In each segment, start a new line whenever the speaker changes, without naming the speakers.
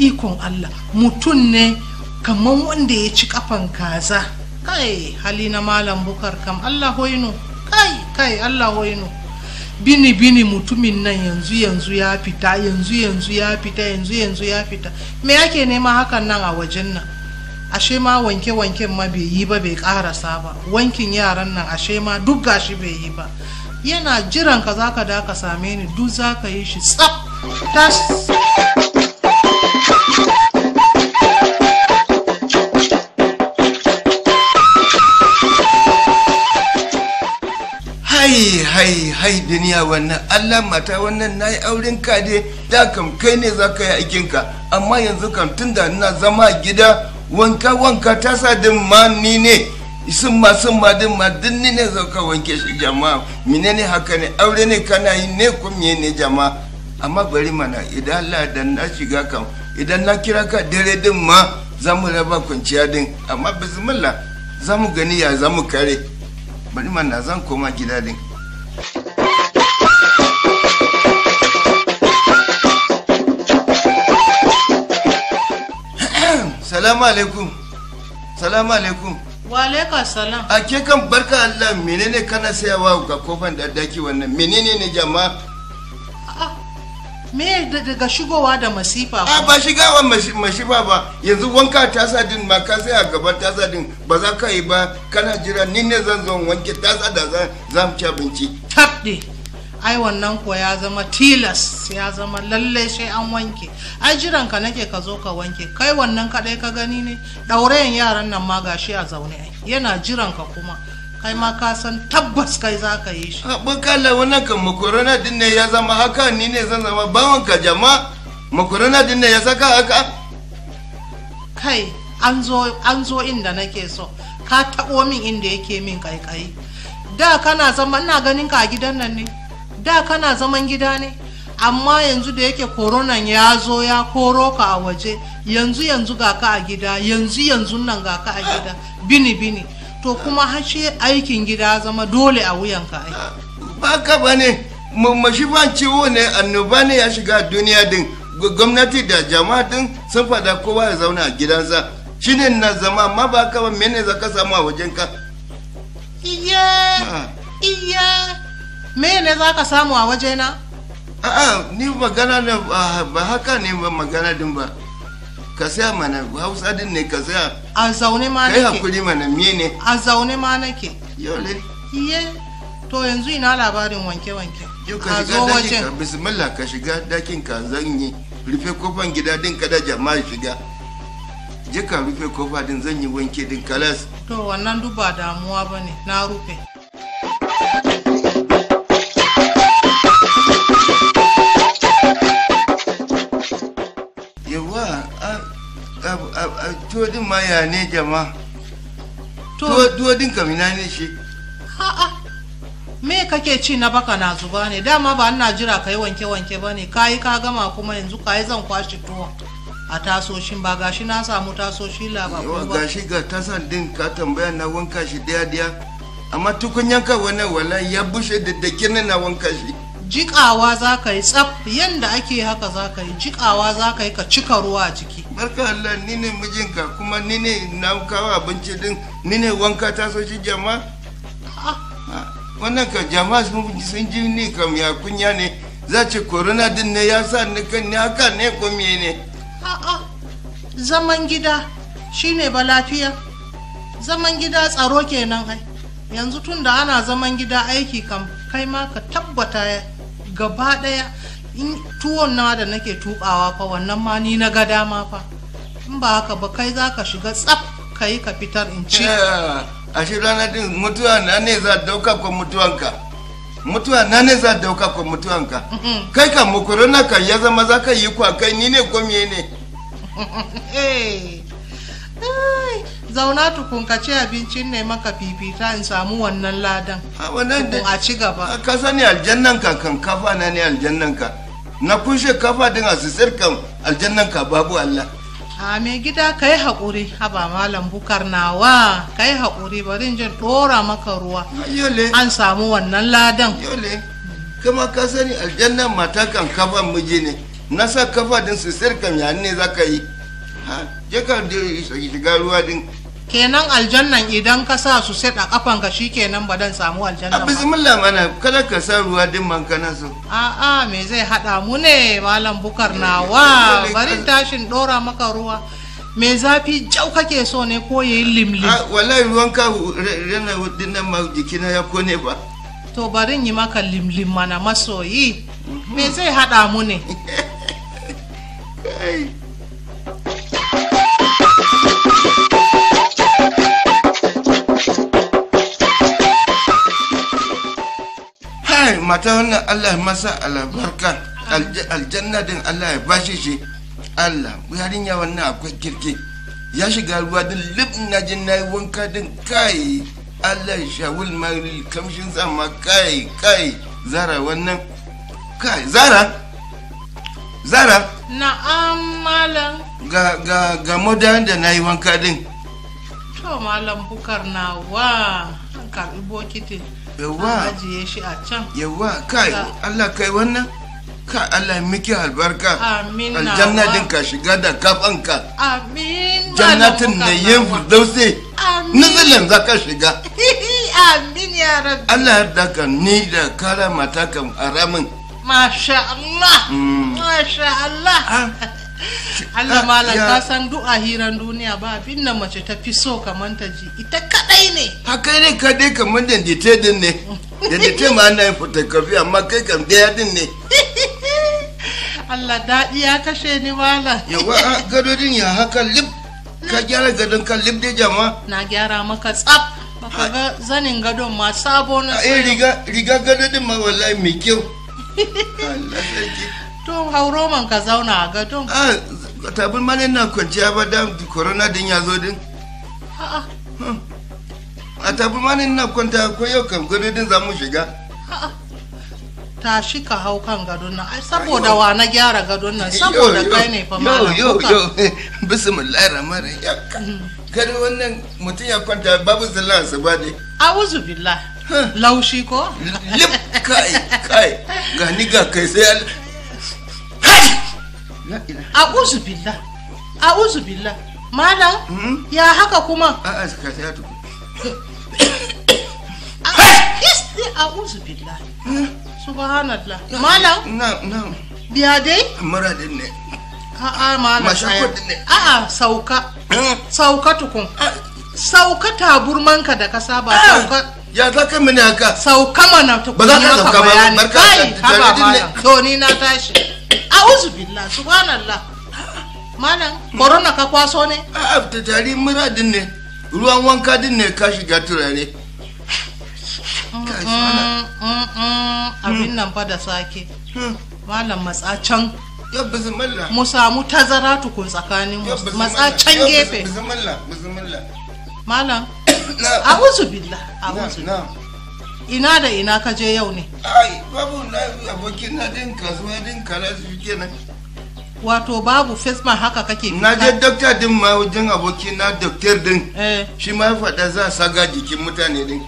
ikon Allah mutum ne kamar wanda ya ci kafan kaza kai hali na malam bukar kam Allah hoino kai kai Allah hoino bini bini mutumin nan yanzu yanzu ya fita yanzu yanzu ya fita yanzu yanzu ya fita me yake nema hakan nan a wajen nan ashe ma wanke wanken ma bai yi ba bai karasa ba wankin yaran nan ashe ma duk gashi bai yi ba yana jiran ka zaka da ka same ni duk zaka yi shi tsaf tas
hai hai hai duniya wannan allah mata wannan na yi auren ka dai da kam kai ne za ka yi aikinka amma yanzu kam tun da ina zama a gida wanka wanka ta sa din ma ni ne sun ma sun ma din ma din ni ne za ka wanke shi jama'a menene haka ne aure ne kana yi ne ko ne jama'a amma bari mana idan allah da na shiga kam idan na kira ka dare din ma za mu raba kwanciya din amma bismillah za mu gani ya za mu kare bari mana zan koma gida din salamu alaikum salamu alaikum
wa alaika salam
a ke kan barka Allah menene kana sayawa ga kofan da daki wannan menene ne jama'a
Ah, me da- daga shigowa da masifa
a
kuma?
ba shiga wa mashifa ba yanzu wanka tasa din ma ka sai a gaban tasa din ba za ka yi ba kana jira ni ne zan zo wanke tasa da za za mu ci abinci
tabde ai wannan kuwa ya zama tilas ya zama lalle sai an wanke ai jiran ka nake ka zo ka wanke kai wannan kadai ka gani ne ɗaurayen yaran nan ma gashi a zaune ai yana jiran ka kuma kai ma ka san tabbas kai za ka yi shi
bakala wannan kan makorona din ne ya zama haka ni ne zan zama bawan ka jama'a makorona din ne ya saka haka
kai an zo an zo inda nake so ka taɓo min inda yake min kaikayi da kana zama ina ganin ka a gidan nan ne da kana zaman gida ne amma yanzu da yake koronan ya zo ya koro ka a waje yanzu yanzu ga ka a gida yanzu yanzu nan ga ka a gida bini bini to kuma hashe aikin gida ya zama dole a wuyanka ai
ba ka ba ne mashifan ciwo ne annoba ne ya shiga duniya din Gu- gwamnati da jama'a din sun fada kowa ya zauna a gidansa shine na zama amma ba ka ba mene za ka samu a wajen ka
iya iya me ne za ka samu a wajena
a'a ni magana ne ba ba haka ne ba magana din ba ka saya mana hausa din ne ka saya
a zaune ma
kai
nake
hakuri mana mene
a zaune ma nake
yole
iye to yanzu ina labarin wanke-wanke
yau ka
ka
shiga
zo
dakin ka
wajen
bismillah ka shiga dakin ka zan yi rufe kofan gida din kada jama'a shiga je ka rufe kofa din zan yi wanke din kalas
to wannan duk ba damuwa ba ne na rufe
yawa a a a a tuwo din ma ya ne jama'a
to
tuwo tuwo din kamina ne shi
ha'a me kake ci na baka na zuba ne dama ba ina jira ka yi wanke-wanke ba ne ka yi ka gama kuma yanzu ka yi zan kwashe tuwon a tasoshin ba gashi na samu tasoshi
yawa
labaru ba
gashi ga tasan din ka tambaya na wanka shi daya daya amma tukunyan ka wannan wallahi ya bushe da dake na wanka shi
jikawa za ka yi tsaf yanda ake haka za ka yi jikawa za ka yi ka cika ruwa a ciki
barka Allah ni ne mijinka kuma ni ne na kawo abinci din ni ne wanka taso shi jama'a
Ah,
Ah, wannan ka jama'a sun sun ji ni kam ya kunya ne za ce corona din ne ya sa ni kan ni haka ne ko me ne
a'a zaman gida shine ba lafiya zaman gida tsaro kenan ai yanzu tun da ana zaman gida aiki kam kai ma ka tabbata gaba daya in tuwon na da nake tukawa fa wannan ma ni na ga dama fa in ba haka ba kai za ka shiga tsaf ka yi ka fitar in ci
Ah, a shi rana din mutuwa na ne za dauka ko mutuwanka mutuwa na ne za dauka ko mutuwanka kai kan mu corona kan ya zama za ka yi kwa kai ni ne ko me ne
Eh, ai, zauna tukun ka ci abincin ne maka fifita in samu wannan ladan
a wannan
tukun a ci gaba
ka sani aljannan ka kan kafa na ne aljannan ka na kushe kafa din a sisir kan aljannan ka babu Allah
a mai gida ka yi haƙuri haba malam bukar nawa ka yi haƙuri bari in jin ɗora maka ruwa
yole
an samu wannan ladan
yole kama ka sani aljannan mata kan kafa miji ne na sa kafa din su sirkan ya ne za ka yi ha je ka je shiga ruwa din
kenan aljannan idan ka sa su set a kafanka shikenan ba dan samu
a
aljannan ba
bismillah mana kada ka sa ruwa din man kana so
a'a me zai hada mu ne malam bukar nawa bari tashin dora maka ruwa me zafi jau kake so ne ko yayi limlim
a wallahi ruwan ka rana din nan ma jikina ya kone ba
to bari yi maka limlim mana masoyi me zai hada mu ne
Kai. Hai, mata wannan Allah masa albarka Alj- aljanna din Allah ya bashi shi Allah yarinya wannan akwai kirki ya shiga ruwa din lip na jin na yi wanka din kai Allah ya shawul mari kamshin sama kai kai zara wannan kai zara zara
na'am malam
ga ga ga moda da na yi wanka din
to malam bukar nawa an karbi bokiti
yawa
an ajiye shi a can
yawa kai
Ga-
Allah kai wannan ka Allah ya miki albarka
Amin nawa.
aljanna din ka shiga da kafanka
amin malam
jannatin
Bukar
da yin
nawa.
firdausi
Amin.
nuzulin za ka shiga
amin ya rabbi
Allah ya daka ni da kara mata kan aramin
Masha Allah,
Mm.
Masha Allah.
Ah.
Allah
Ah,
malam
ya-
ka san duk a hiran duniya ba abin da mace ta fi so kamar ta ji ita kadai ne.
haka ne ka dai kamar dendite din ne dendite ma ana yin fotokofi amma kai kam daya din ne
Allah daɗi ya kashe ni malam.
yawa a gadodin ya haka lip ka gyara gadon ka lip dai jama
Na gyara maka tsaf. Baka ga zanin gadon ma sabo na
a eh
sayo.
riga riga gadodin ma wallahi mai kyau Allah sarki
To hauro man ka zauna a gadon.
a tabin ma ne na kwanciya ba da corona din ya zo din
A'a,
a tabin ma ne na kwanta ko yau kam gadodin za mu shiga
a'a. Tashi ka hau kan gadon nan. Ai saboda wa na gyara gadon nan saboda kai ne fa malam.
yo
Kuka.
yo bismillahir rahmanir rahim gado wannan mutum ya kwanta babu sallah asuba ne
A'udhu billah. Laushi ko?
lip kai kai ga ni ga kai sai al hai la ilaha
A'udhu billah. A'udhu billah. Malam,
Hmm?
ya haka kuma?
a a ka sai tuku
Isti a'udhu billah. Subhanallah. Malam,
na na
biya dai?
muradin ne
A'a malam.
Masha
tsaya.
kudi ne.
A'a sauka.
Hmm?
Sauka tukun.
Ah,
Sauka taburmanka da ka saba
ah,
sauka.
ya za ka mini haka
Sauka mana tukun
Ba za ka
yi maka
sauka ba,
bayani.
barka
Kai,
da-
haba
jaridin ne.
malam. To ni na tashi. A'udhu billah. Subhanallah. Malam, corona ka kwaso ne?
a ta tari muradin ne ruwan wanka din ne ka shiga turare Kai, subhana-
Mm, mm, mm, abin nan fa da sake
Hmm.
malam matsa can
ya bismillah
mu samu tazara tukun tsakanin mu
ya bismillah
matsa can
ya
gefe
bismillah bismillah
malam
na
a'udhu billah
na
a'udhu
na
ina da ina ka je yau ne
ai babu na abokin na din kasuwa din kala su kenan
wato babu fesma haka kake
na je
fita
dokta din ma wajen abokin na doktor din
eh
shi ma ya faɗa za a saga jikin mutane din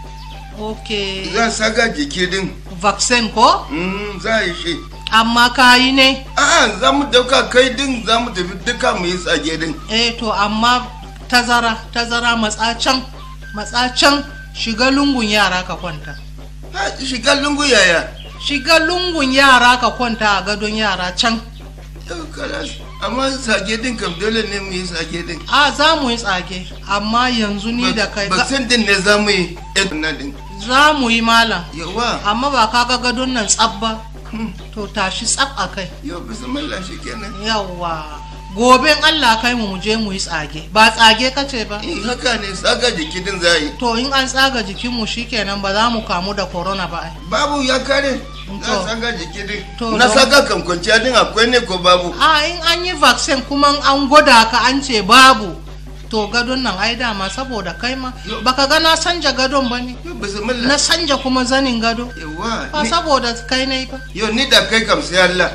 okay
za a saga jiki din
vaccine ko
Mm, za a yi shi
amma ka yi ne
a'a za mu dauka kai din za mu tafi duka mu yi tsage din
eh to amma tazara tazara matsa can matsa can shiga lungun yara ka kwanta
Ha, shiga lungu yaya
shiga lungun yara ka kwanta a gadon yara can
Yau, kalas. amma sage din kam dole ne mu yi sage din
a za mu yi tsage amma yanzu ni da kai za-
baksan din ne za mu yi na din
za mu yi malam
yawa
amma ba ka ga gadon nan tsab ba to tashi tsab a kai
yau bismillah shi kenan
yawwa goben allah kai mu mu je mu yi tsage ba tsage kace ba
in haka ne saga jiki din za a yi
to in an tsaga jikinmu shikenan ba za mu kamu da corona ba ai
babu ya kare za a
To.
saga jiki din
To,
na
don-
saga kan kwanciya din akwai ne ko babu
a in an yi vaccine kuma an gwada ka an ce babu to gadon nan ai dama saboda kai ma
Yo.
baka ga na sanja gadon ba ne
yau
na
bismillah
sanja kuma zanin gado
yawa
ba
ni-
saboda kai ne ba
yau ni da kai kam sai Allah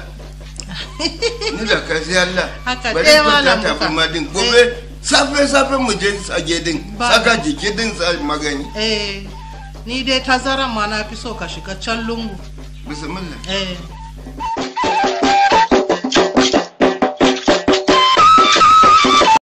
ni da kai sai Allah
Haka
bari
ɗaya
ku
malam
ta
Buka.
tafi ma din gobe safe safe mu je sage din
Ba-
saka jiki din sa magani
eh ni dai tazaran ma na fi so ka shiga can lungu
bismillah
eh